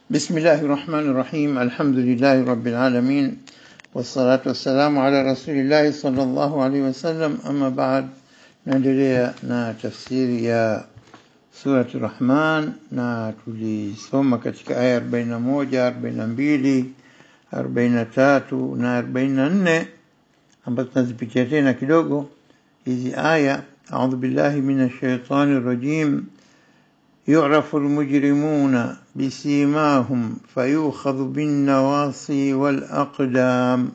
بسم الله الرحمن الرحيم الحمد لله رب العالمين والصلاة والسلام على رسول الله صلى الله عليه وسلم أما بعد naendelea na tafsiri ya surati Rahman na tulisoma katika aya 41, 42, 43 na 44 ambazo tunazipitia tena kidogo hizi aya. Audhu billahi minash shaitani rajim يعرف المجرمون بسيماهم فيؤخذ بالنواصي والأقدام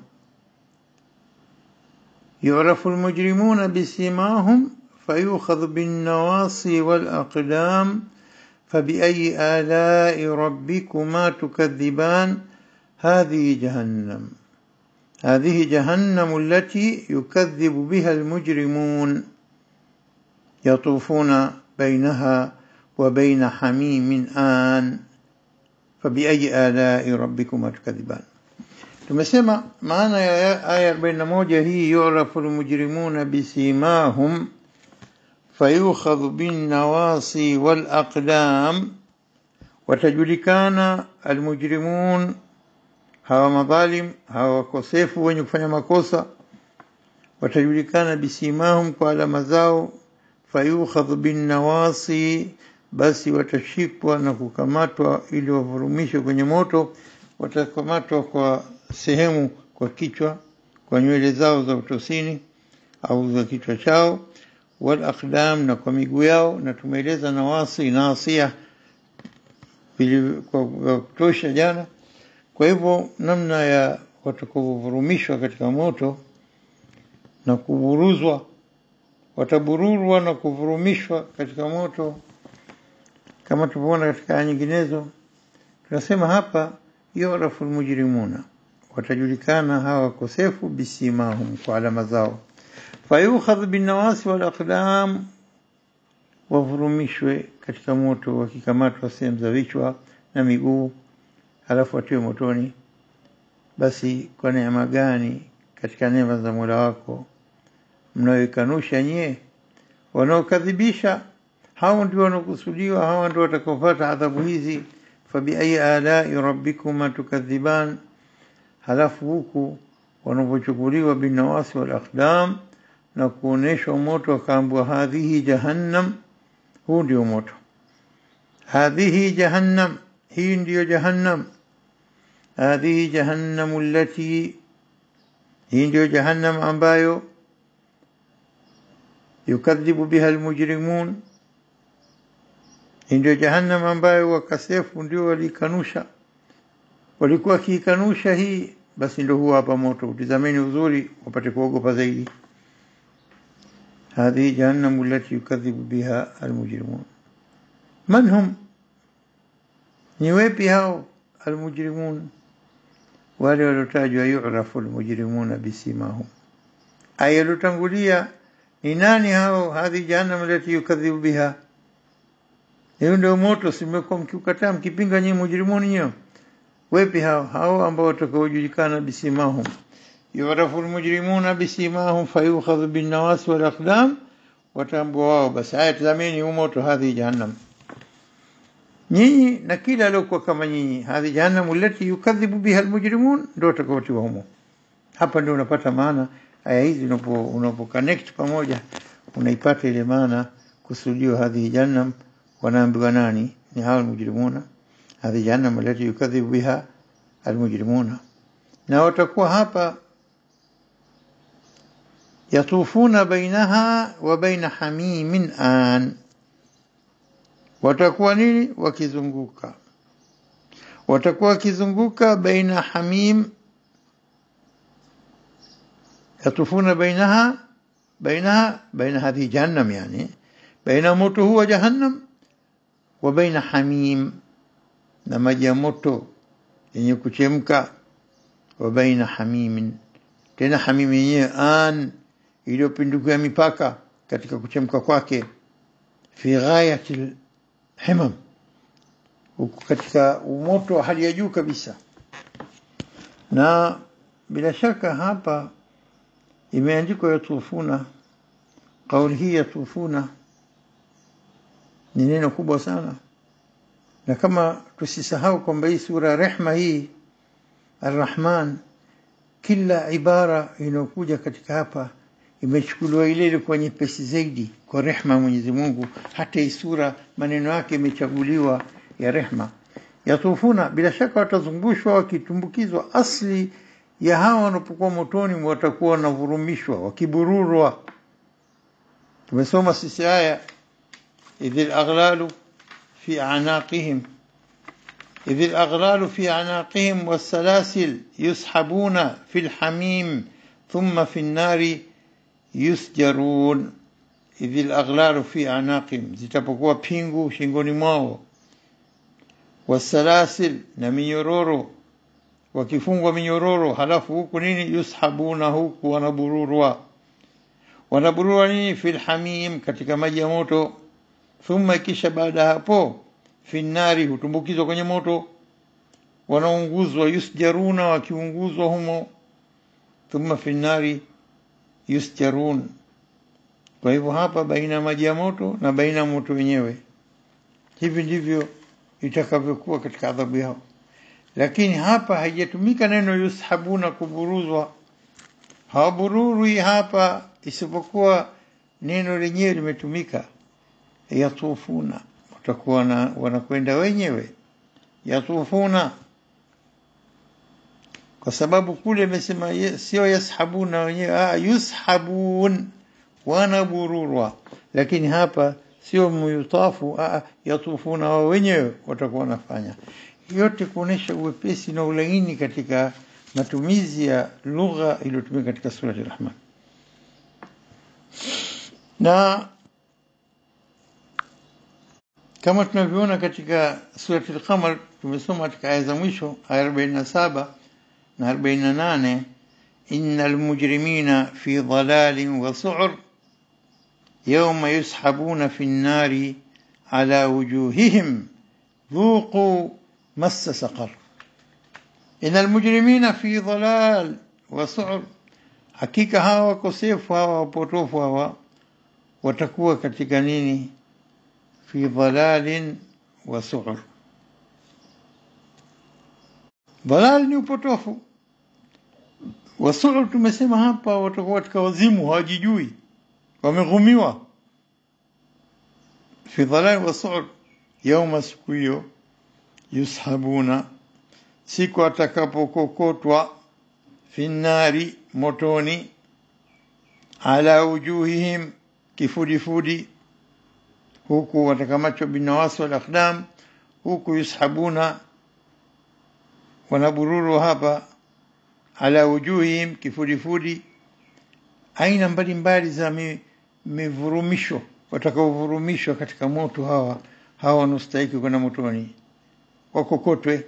يعرف المجرمون بسيماهم فيؤخذ بالنواصي والأقدام فبأي آلاء ربكما تكذبان هذه جهنم هذه جهنم التي يكذب بها المجرمون يطوفون بينها وبين حميم آن فبأي آلاء ربكما تكذبان tumesema maana ya aya 41 hii yurafu almujrimuna bisimahum fayukhadhu binnawasi walaqdam watajulikana almujrimun hawa madhalim hawa wakosefu wenye kufanya makosa watajulikana bisimahum kwa alama zao fayukhadhu binnawasi basi watashikwa na kukamatwa ili wavurumishwe kwenye moto watakamatwa kwa sehemu kwa kichwa kwa nywele zao za utosini au za kichwa chao wal aqdam na kwa miguu yao na tumeeleza nawasi nasia kwa kutosha jana kwa hivyo namna ya watakavyovurumishwa katika moto na kuburuzwa watabururwa na kuvurumishwa katika moto kama tulivyoona katika aya nyinginezo tunasema hapa yurafu almujrimuna watajulikana hawa wakosefu bisimahum kwa alama zao fayukhadh binawasi wal aqdam wavurumishwe katika moto wakikamatwa sehemu za vichwa na miguu halafu watiwe motoni basi kwa neema gani katika neema za Mola wako mnayoikanusha nyie wanaokadhibisha hao ndio wanaokusudiwa hao ndio watakaopata adhabu hizi fabiayi alai rabbikuma tukadhiban halafu huku wanapochukuliwa binawasi wal aqdam na kuoneshwa moto wakaambua hadhihi jahannam huu ndio moto hadhihi jahannam hii ndiyo jahannam hadhihi jahannamu allati hii ndiyo jahannam ambayo yukadhibu biha almujrimun ndio jahannam ambayo wakasefu ndio walikanusha walikuwa kiikanusha hii basi ndio huwa hapa moto utizameni uzuri wapate kuogopa zaidi هذه جهنم التي يكذب بها المجرمون من هم نيويبي هاو المجرمون wale waliotajwa yu'rafu almujrimuna bisimahum aya iliyotangulia ni nani hao hadhi jahannam allati yukadhibu biha hiyo ndio moto simekuwa mkiukataa mkipinga nyinyi mujrimuni nyo wepi hao hao ambao watakaojulikana bisimahum yurafu almujrimuna bisimahum fayukhadhu bin nawasi wal aqdam watambua wao basi haya tazameni huu moto hadhi jahannam nyinyi na kila aliokuwa kama nyinyi hadhi jahannam allati yukadhibu biha almujrimun ndio watakaotiwa humo hapa ndio unapata maana aya hizi unapo unapo connect pamoja unaipata ile maana kusudio hadhi jahannam wanaambiwa nani ni hao almujrimuna hadhi jahannam allati yukadhibu biha almujrimuna na watakuwa hapa yatufuna bainaha wa baina hamimin an watakuwa nini wakizunguka watakuwa wakizunguka baina hamim yatufuna bainaha bainaha baina hadhi jahannam yani baina moto huwa jahannam wa baina hamim na maji ya moto yenye kuchemka wa baina hamimin tena hamim yenyewe an iliyopindukia mipaka katika kuchemka kwake fi ghayati himam huko katika umoto wa hali ya juu kabisa na bila shaka hapa imeandikwa yatufuna kauli hii yatufuna ni neno kubwa sana na kama tusisahau kwamba hii sura rehma hii arrahman kila ibara inayokuja katika hapa imechukuliwa ile ilikuwa nyepesi zaidi kwa rehma ya Mwenyezi Mungu. Hata hii sura maneno yake imechaguliwa ya rehma. Yatufuna, bila shaka watazungushwa wakitumbukizwa. Asli ya hawa wanapokuwa motoni watakuwa wanavurumishwa, wakibururwa. Tumesoma sisi aya idhil aghlalu fi anaqihim إذ الأغلال في أعناقهم والسلاسل يسحبون في الحميم ثم في النار يسجرون إذ الأغلال في أعناقهم zitapokuwa pingu shingoni mwao wasalasil na minyororo wakifungwa minyororo halafu huku nini yushabuna huku wanabururwa wanabururwa nini fil hamim katika maji ya moto thumma kisha baada hapo finnari hutumbukizwa kwenye moto wanaunguzwa yusjaruna wakiunguzwa humo thumma finnari yusjarun kwa hivyo hapa baina ya maji ya moto na baina ya moto wenyewe hivi ndivyo itakavyokuwa katika adhabu yao lakini hapa haijatumika neno yushabuna kuburuzwa hawabururwi hapa isipokuwa neno lenyewe limetumika yatufuna watakuwa na wanakwenda wenyewe yatufuna kwa sababu kule imesema sio yashabuna wenyewe ah, yushabun wanabururwa lakini hapa sio muyutafu ah, yatufuna wao wenyewe watakuwa wanafanya yote kuonesha uwepesi na ulaini katika matumizi ya lugha iliyotumika katika surati Rahman na kama tunavyoona katika surati al-Qamar tumesoma katika aya za mwisho aya 47 na 48 innal mujrimina fi dhalalin wa su'ur yawma yushabuna fi an-nari ala wujuhihim dhuqu massa saqar innal mujrimina fi dhalal wa su'ur hakika hawa wakosefu hawa wapotofu hawa watakuwa katika nini fi dhalalin wa su'ur dhalal ni upotofu wa su'ur tumesema hapa watakuwa katika wazimu hawajijui wameghumiwa fi dhalal wa su'ur yauma siku hiyo yushabuna siku atakapokokotwa fi nnari motoni ala wujuhihim kifudifudi huku watakamatwa binawasi wal aqdam huku yushabuna wanabururu hapa ala wujuhihim kifudifudi aina mbalimbali za mivurumisho watakaovurumishwa katika moto hawa hawa wanastahiki kwenda motoni wakokotwe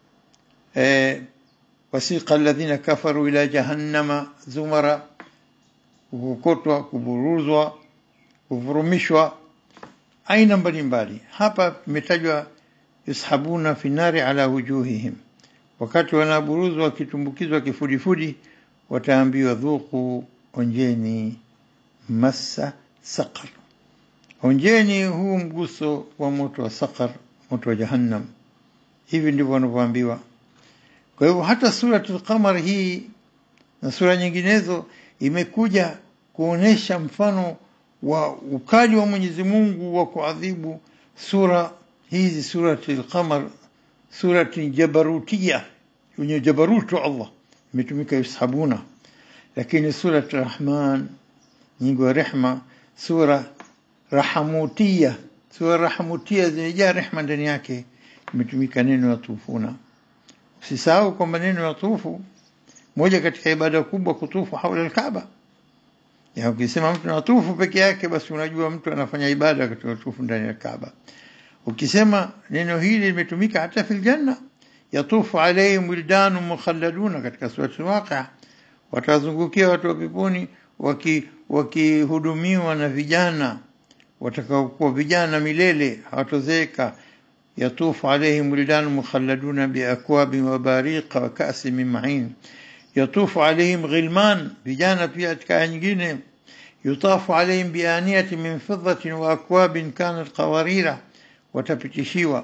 eh, wasiqa alladhina kafaru ila jahannama zumara kukokotwa kuburuzwa kuvurumishwa aina mbalimbali hapa imetajwa yushabuna finari ala wujuhihim wakati wanaburuzwa wakitumbukizwa kifudifudi wataambiwa dhuku onjeni massa saqar onjeni huu mguso wa moto wa saqar moto wa jahannam hivi ndivyo wanavyoambiwa kwa hivyo hata suratul qamar hii na sura nyinginezo imekuja kuonesha mfano wa ukali wa Mwenyezi Mungu wa kuadhibu sura hizi suratul qamar surati jabarutia yenye jabarutu Allah imetumika yushabuna lakini surat rahman nyingi wa rehma sura rahamutia sura rahamutia zimejaa rehma ndani yake imetumika neno yatufuna usisahau kwamba neno yatufu moja katika ibada kubwa kutufu haula alkaaba ya ukisema mtu anatufu peke yake basi unajua mtu anafanya ibada katika tufu ndani ya kaaba ukisema neno hili limetumika hata fil janna yatufu alayhim wildanun mukhalladuna katika surati al-waqia watazungukia watu wa peponi wakihudumiwa waki na vijana watakaokuwa vijana milele hawatozeeka yatufu alayhim wildanun mukhalladuna biakwabin wa bariqa wa ka'sin min ma'in yatufu alayhim ghilman vijana pia katika aya nyingine yutafu alayhim bianiyati min fiddatin wa akwabin kanat qawarira watapitishiwa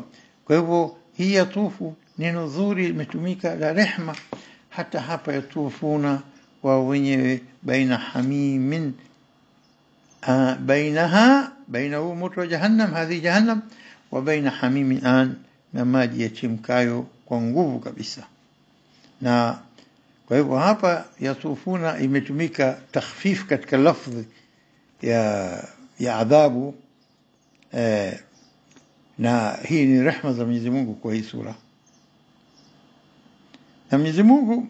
kwa hivyo hii yatufu neno zuri limetumika la rehma hata hapa yatufuna wao wenyewe baina hamimin آه بينها بينه موت جهنم هذه جهنم وبين حميم الآن na maji yachemkayo kwa nguvu kabisa na kwa hivyo hapa yatufuna imetumika takhfif katika lafdhi ya ya adhabu eh, na hii ni rehma za Mwenyezi Mungu kwa hii sura na Mwenyezi Mungu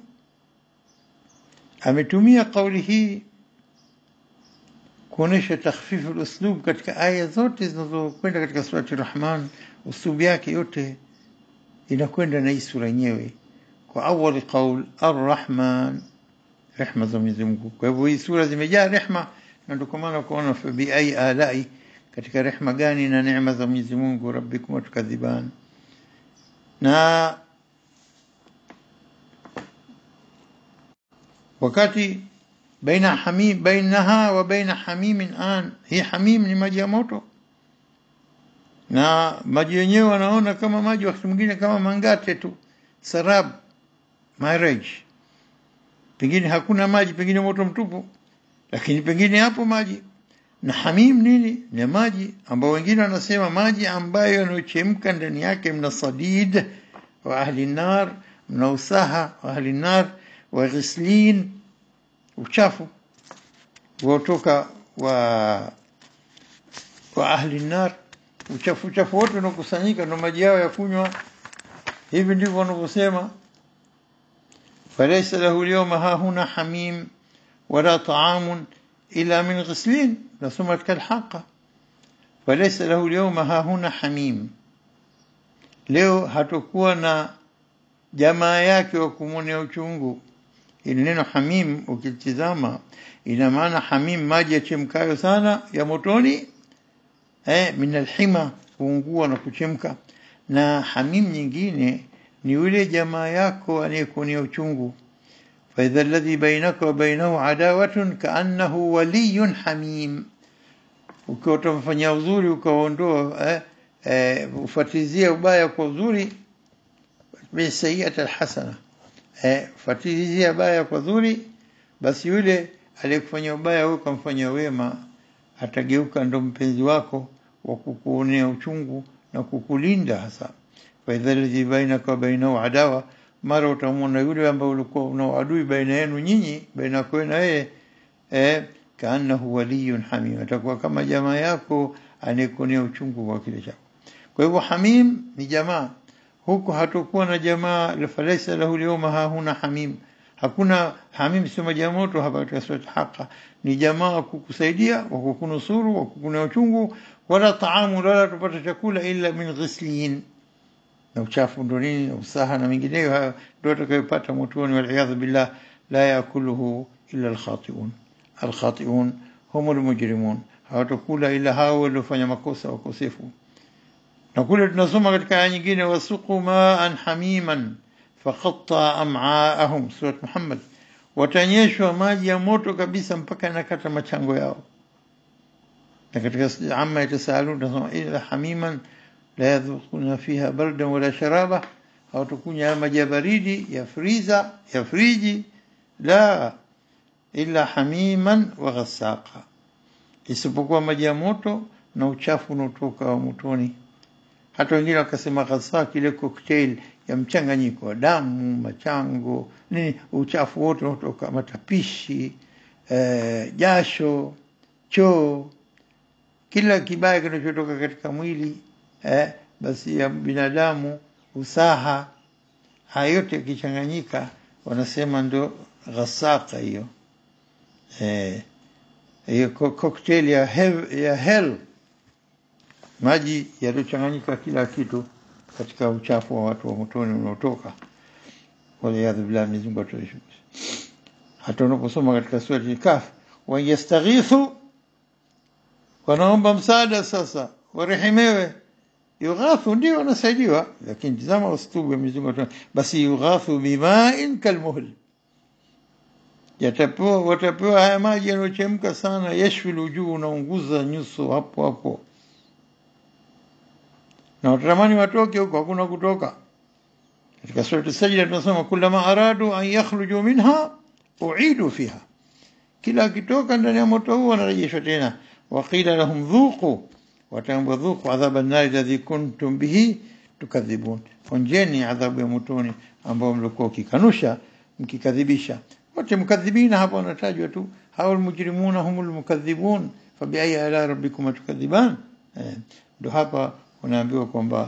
ametumia kauli hii kuonesha takhfifu uslub katika aya zote zinazokwenda katika surati Rahman, uslub yake yote inakwenda na hii sura yenyewe. Kwa awali qaul Arrahman, rehma za Mwenyezi Mungu. Kwa hivyo hii sura zimejaa rehma, na ndio kwa maana kuona fa bi ai alai, katika rehma gani na neema za Mwenyezi Mungu, rabbikum tukadhiban. Na wakati baina hamim bainaha wa baina hamimin an, hii hamim ni maji ya moto, na maji yenyewe wanaona kama maji wakati mwingine kama mangate tu, sarab marriage, pengine hakuna maji, pengine moto mtupu, lakini pengine hapo maji. Na hamim nini? Ni maji ambao wengine wanasema maji ambayo yanayochemka ndani yake mna sadid wa ahli nar, mna usaha wa ahli nar wa ghislin uchafu kutoka wa wa ahli nar, uchafu uchafu wote unakusanyika ndo maji yao ya kunywa. Hivi ndivyo wanavyosema, falaysa lahu lyawma hahuna hamim wala taamun ila min ghislin. Nasoma katika Alhaqa, falaysa lahu lyawma hahuna hamim, leo hatokuwa na jamaa yake wa kumwonea uchungu ili neno hamim ukitizama ina maana hamim maji yachemkayo sana ya motoni eh, min alhima kuungua na kuchemka na hamim nyingine ni yule jamaa yako anayekuonea uchungu faidha alladhi bainaka wa bainahu adawatun kaannahu waliyun hamim ukiwa utamfanyia uzuri ukaondoa eh, eh, ufatizia ubaya kwa uzuri bisayiat alhasana eh, fatilizia baya kwa zuri, basi yule aliyekufanyia ubaya wewe ukamfanyia wema atageuka ndo mpenzi wako wa kukuonea uchungu na kukulinda hasa. faidha ladhi bainaka wa bainahu adawa, mara utamwona yule ambaye ulikuwa una uadui baina yenu nyinyi, baina yako na yeye eh, kaannahu waliyun hamim, atakuwa kama jamaa yako anayekuonea uchungu kwa kile chako. Kwa hivyo hamim ni jamaa huku hatokuwa na jamaa falaisa lahu lyawma hahuna hamim, hakuna hamim, sio maji ya moto hapa katika surati Haqa, ni jamaa wa kukusaidia wa kukunusuru wa kukunea uchungu, wala taamu, wala tupata chakula illa min ghislin, na uchafu ndo nini, na usaha na mengineyo, hayo ndo atakayopata motoni, waliyadhu billah, la yakuluhu illa alkhatiun. Alkhatiun hum almujrimun, hawatakula ila hao waliofanya makosa wakosefu na kule tunasoma katika aya nyingine wasuqu maan hamiman faqatta am'aahum, surat Muhammad, watanyeshwa maji ya moto kabisa mpaka nakata machango yao. Na katika amma yatasaalun tunasoma ila hamiman la yadhuquna fiha bardan wala sharaba, hawatakunywa maji ya baridi ya friza ya friji, la illa hamiman wa ghasaqa, isipokuwa maji ya moto na uchafu unaotoka wa motoni hata wengine wakasema ghasaq, ile cocktail ya mchanganyiko wa damu, machango, nini, uchafu wote unaotoka, matapishi, eh, jasho, choo, kila kibaya kinachotoka katika mwili eh, basi ya binadamu, usaha, haya yote yakichanganyika, wanasema ndo ghasaka hiyo, eh, hiyo cocktail ya hell, ya hell maji yaliyochanganyika kila kitu katika uchafu wa watu wa motoni unaotoka. Waliyadhu billah, Mwenyezi Mungu atuepushe. Hata unaposoma katika surati Kahf, wa yastaghithu, wanaomba msaada sasa, warehemewe. Yughathu, ndio wanasaidiwa, lakini tazama ustubu wa Mwenyezi Mungu, basi yughathu bimain kalmuhl, yatapewa watapewa haya maji yanayochemka sana, yashwi lujuu, unaunguza nyuso hapo hapo na watatamani watoke huko hakuna kutoka katika surati sajda tunasema kullama aradu an yakhruju minha uidu fiha kila akitoka ndani ya moto huo wanarejeshwa tena waqila lahum dhuqu wataambwa dhuqu adhaba an-nar alladhi kuntum bihi tukadhibun onjeni adhabu ya motoni ambao mlikuwa ukikanusha mkikadhibisha wote mkadhibina hapa wanatajwa tu hao almujrimuna humul mukadhibun fabi ayi ala rabbikum tukadhiban ndo hapa unaambiwa kwamba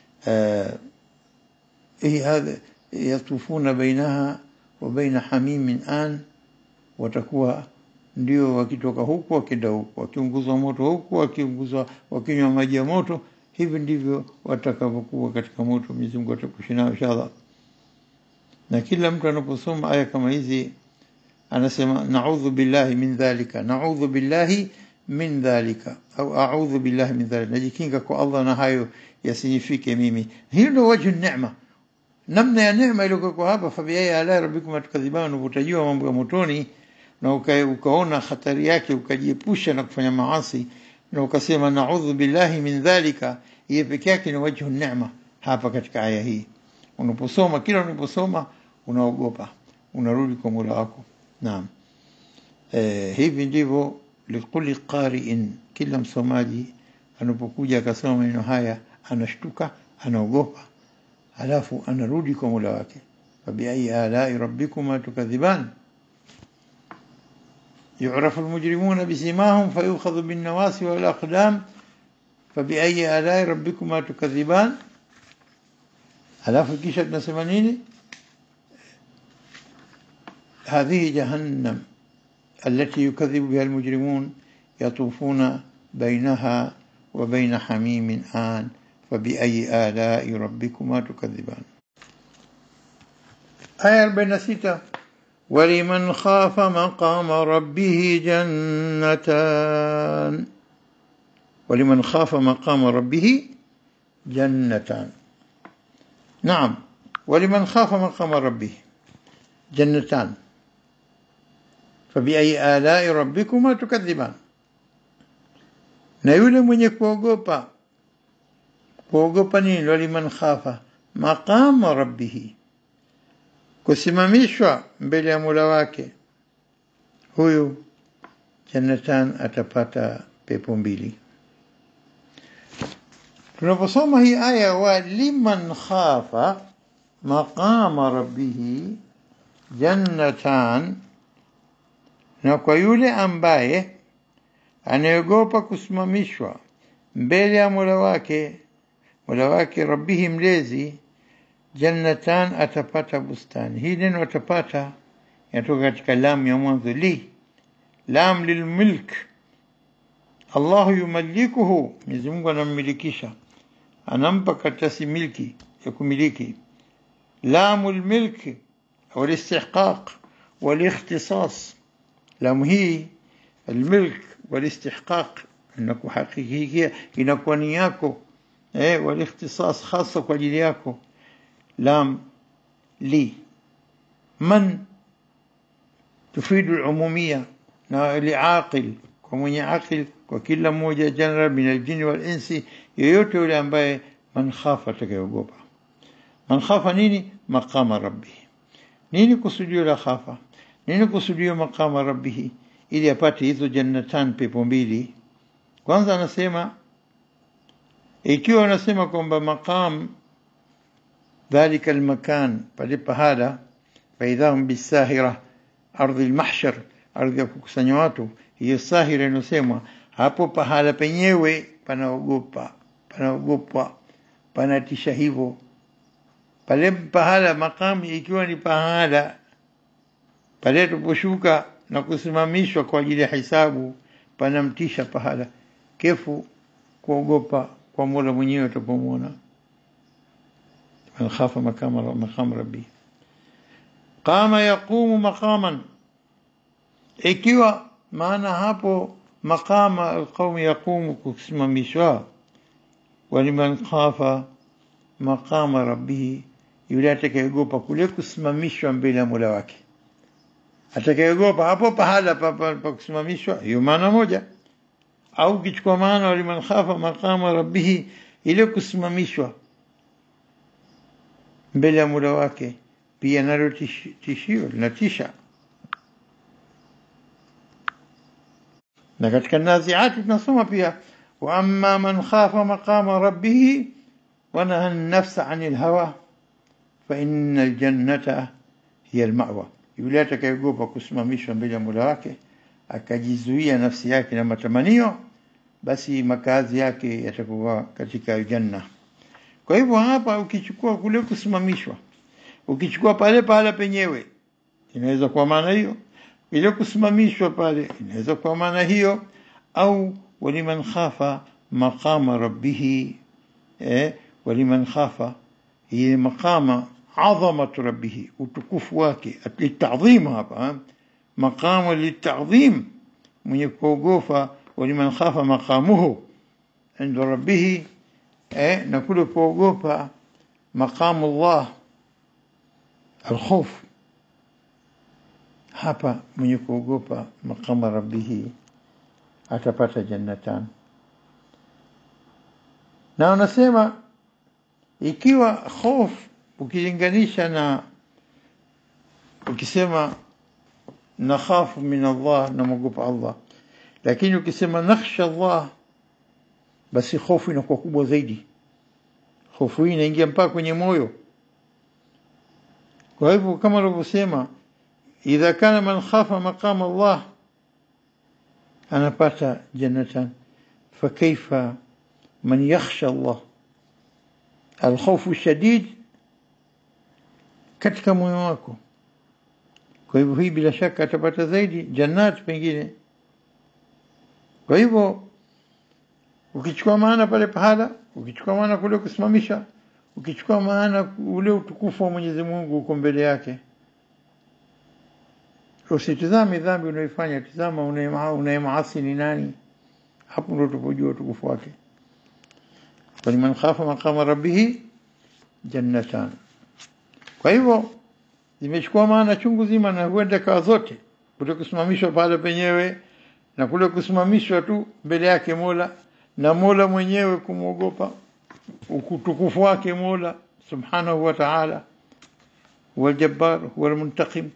hii hadha yatufuna bainaha wa baina hamimin an watakuwa ndio wakitoka huku wakenda huku wakiunguzwa moto huku wakiunguzwa wakinywa maji ya moto hivi ndivyo watakavyokuwa katika moto Mwenyezi Mungu atakushi nao inshallah na kila mtu anaposoma aya kama hizi anasema naudhu billahi min dhalika naudhu billahi min dhalika au a'udhu billahi min dhalika najikinga kwa Allah na hayo yasinifike mimi hiyo ndio wajhu neema namna ya neema iliyokuwa hapa fa biayi ala rabbikum atukadhiban utajua mambo ya motoni na uka, ukaona hatari yake ukajiepusha na kufanya maasi na ukasema naudhu billahi min dhalika hiyo pekee yake ni wajhu neema hapa katika aya hii unaposoma kila unaposoma unaogopa unarudi kwa Mola wako naam eh, hivi ndivyo likulli qari'in kila msomaji anapokuja akasoma maneno haya anashtuka anaogopa alafu anarudi kwa Mola wake fabiayi alai rabbikuma tukadhiban يعرف المجرمون بسيماهم فيؤخذ بالنواسي والأقدام فبأي آلاء ربكما تكذبان alafu kisha tunasema nini هذه جهنم التي يكذب بها المجرمون يطوفون بينها وبين حميم آن فبأي آلاء ربكما تكذبان آية 46 ولمن خاف مقام ربه جنتان ولمن خاف مقام ربه جنتان نعم ولمن خاف مقام ربه جنتان فبأي آلاء ربكما تكذبان na yule mwenye kuogopa kuogopa nini waliman khafa maqama rabbihi kusimamishwa mbele ya Mola wake huyu jannatan atapata pepo mbili tunaposoma hii aya wa liman khafa maqama rabbihi jannatan na kwa yule ambaye anayeogopa kusimamishwa mbele ya Mola wake Mola wake rabbihi mlezi jannatan atapata bustani hii neno atapata inatoka katika lam ya mwanzo li lam lilmilk Allahu yumalikuhu Mwenyezi Mungu anammilikisha anampa karatasi milki ya kumiliki lamu lmilki au listihqaq walikhtisas lamu hii الملك والاستحقاق انك حقيقيه inakuwa ni yako eh walikhtisas hasa kwa ajili yako lam li man tufidu al-umumiyya na liaqil kwa mwenye akil kwa kila mmoja general min al-jinn wal-insi yoyote yule ambaye man khafa atakayogopa man khafa nini maqama rabbih nini kusudio la khafa nini kusudio maqama rabbih ili apate hizo jannatan pepo mbili kwanza anasema ikiwa anasema kwamba maqam dhalika almakan pale pahala faidhahum bisahira ardhi almahshar ardhi ya kukusanya watu hiyo sahira inosemwa hapo pahala penyewe panaogopa panaogopwa panatisha hivyo pale pahala maqam ikiwa ni pahala pale tuposhuka na kusimamishwa kwa ajili ya hisabu panamtisha pahala kefu kuogopa kwa Mola mwenyewe utapomwona man khafa makama maqam rabbi qama yaqumu maqaman ikiwa maana hapo maqama alqawm yaqumu kusimamishwa waliman khafa maqama rabbih yule atakayeogopa kule kusimamishwa mbele ya Mola wake atakayeogopa hapo pahala pa, pa, pa kusimamishwa hiyo maana moja au kichukua maana waliman khafa maqama rabbih ile kusimamishwa mbele ya Mola wake pia nalo tishi- tishio linatisha. Na katika Naziati tunasoma pia wa amma man khafa maqama rabbih wa naha an-nafsa 'anil hawa fa inna al-jannata hiya al-ma'wa, yule atakayeogopa kusimamishwa mbele ya Mola wake akajizuia nafsi yake na matamanio, basi makazi yake yatakuwa katika janna. Kwa hivyo hapa ukichukua kule kusimamishwa, ukichukua pale pale penyewe, inaweza kuwa maana hiyo. Ile kusimamishwa pale inaweza kuwa maana hiyo, au waliman khafa maqama rabbihi eh, waliman khafa hii maqama adhamatu rabbihi, utukufu wake, litadhim hapa eh, maqamu litadhim, mwenye kuogofa, waliman khafa maqamuhu inda rabbihi eh, na kule kuogopa maqamu Allah alkhof hapa mwenye kuogopa maqama rabbihi atapata jannatan na wanasema ikiwa khof ukilinganisha na ukisema nakhafu min Allah namwogopa Allah lakini ukisema nakhsha Allah basi hofu inakuwa kubwa zaidi hofu hii inaingia mpaka kwenye moyo kwa hivyo kama alivyosema idha kana man khafa maqama Allah anapata jannatan fakaifa man yakhsha Allah alkhawfu shadid katika moyo wako kwa hivyo hii bila shaka atapata zaidi jannat pengine kwa hivyo ukichukua maana pale pahala ukichukua maana kule kusimamisha ukichukua maana ule utukufu wa Mwenyezi Mungu uko mbele yake usitizame dhambi unaifanya tizama unayemaasi ni nani hapo ndo tupojua utukufu wake waliman khafa maqama rabbihi jannatan kwa hivyo zimechukua maana chungu zima na huenda kawa zote kule kusimamishwa pale penyewe na kule kusimamishwa tu mbele yake Mola na Mola mwenyewe kumwogopa utukufu wake Mola subhanahu wa ta'ala huwa al-jabbar huwa al-muntaqim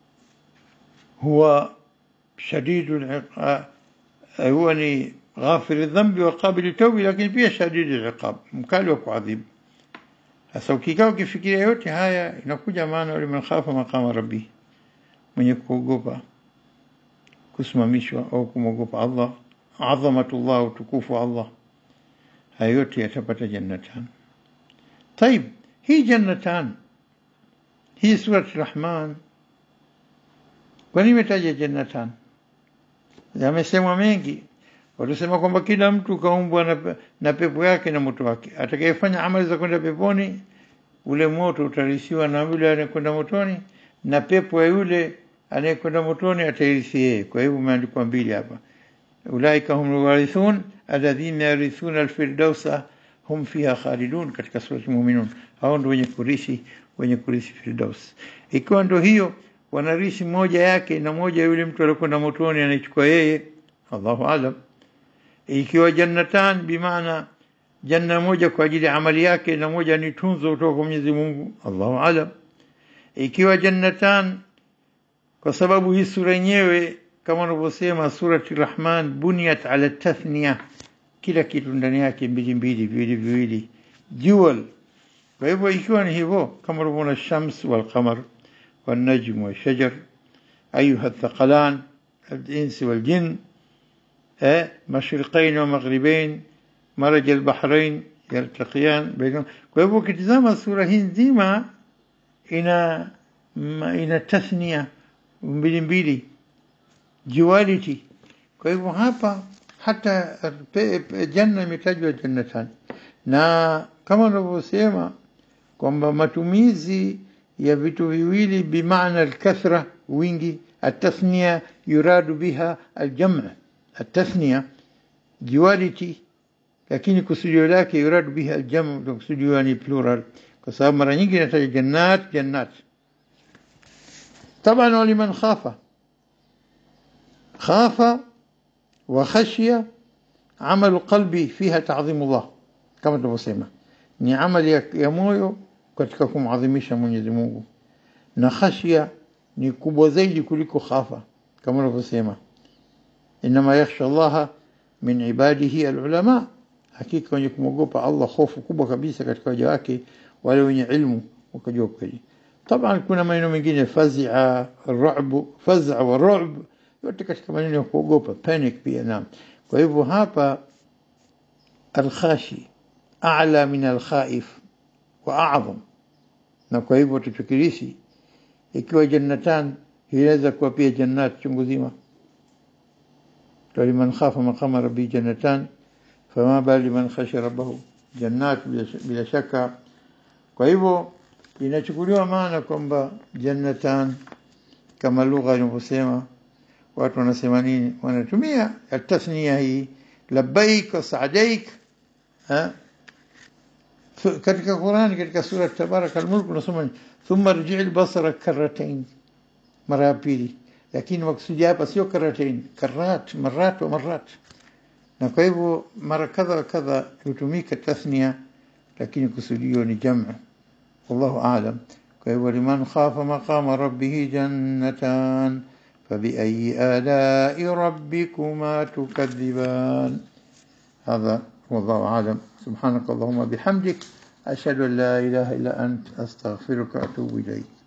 huwa shadidu al-iqab huwa ni ghafir al-dhanbi wa qabil at-tawb lakini pia shadidu al-iqab mkali wa kuadhibu sasa ukikaa ukifikiria yote haya inakuja maana wale khafa maqama rabbi mwenye kuogopa kusimamishwa au kumwogopa Allah adhamatullah utukufu Allah hayo yote yatapata jannatan طيب hii jannatan hii surat rahman kwa nini imetaja jannatan yamesemwa mengi walisema kwamba kila mtu kaumbwa na, na pepo yake na moto wake atakayefanya amali za kwenda peponi ule moto utarishiwa na yule anayekwenda motoni na pepo ya yule anayekwenda motoni atairithi yeye kwa hivyo umeandikwa mbili hapa ulaika hum alwarithun alladhina yarithuna alfirdausa hum fiha khalidun katika surati muminun hao ndio wenye kurithi wenye kurithi firdaus ikiwa ndio hiyo wanarithi moja yake na moja yule mtu aliyekwenda motoni anaichukua yeye Allahu alam ikiwa jannatan bimaana janna moja kwa ajili ya amali yake na moja ni tunzo kutoka kwa Mwenyezi Mungu Allahu alam ikiwa jannatan kwa sababu hii sura yenyewe kama wanavyosema surati Rahman buniyat ala tathniya kila kitu ndani yake mbili mbili viwili viwili dual kwa hivyo ikiwa ni hivyo kama unavyoona shams wal qamar wal najm wal shajar ayuha thaqalan الإنس والجن مشرقين ومغربين مرج البحرين يلتقيان بينهم kwa hivyo ukitizama sura hii nzima ina ina tathnia mbili mbili duality kwa hivyo hapa hata janna imetajwa jannatan na kama unavyosema kwamba matumizi ya vitu viwili bimaana alkathra wingi التثنية يراد بها الجمع التثنية duality lakini kusudio lake yuradu biha aljamu kusudio ni plural kwa sababu mara nyingi inataja jannat jannat طبعا ولمن خاف خاف وخشي عمل قلبي فيها تعظيم الله kama tulivyosema ni amali ya, ya moyo katika kumadhimisha Mwenyezi Mungu na khashia ni kubwa zaidi kuliko khafa kama unavyosema inma yakhsha Allah min ibadihi alulama hakika wenye kumwogopa Allah hofu kubwa kabisa katika waja wake wale wenye ilmu wakajua kweli طبعا kuna maneno mengine faz'a ru'b faz'a wa ru'b yote katika maneno ya kuogopa panic pia naam kwa hivyo hapa alkhashi a'la min alkhaif wa a'zam na kwa hivyo tuchukirishi ikiwa jannatan inaweza kuwa pia jannat chungu zima liman khafa maqama rabbi jannatan fama bali man khashiya rabbahu jannat bila shaka kwa hivyo inachukuliwa maana kwamba jannatan kama lugha inavyosema watu wanasema nini wanatumia tasnia hii labbaik wa sa'daik katika Qur'ani katika sura tabarak al-mulk unasoma thumma rji' al-basara karratain mara ya pili lakini maksudi hapa sio karratain karrat marat wa marat na kwa hivyo mara kadha wa kadha hutumika tasnia lakini kusudio ni jamu wallahu aalam kwa hivyo liman khafa maqama rabbih jannatan فبأي آلاء ربكما تكذبان هذا والله أعلم سبحانك اللهم بحمدك أشهد أن لا إله إلا أنت أستغفرك وأتوب إليك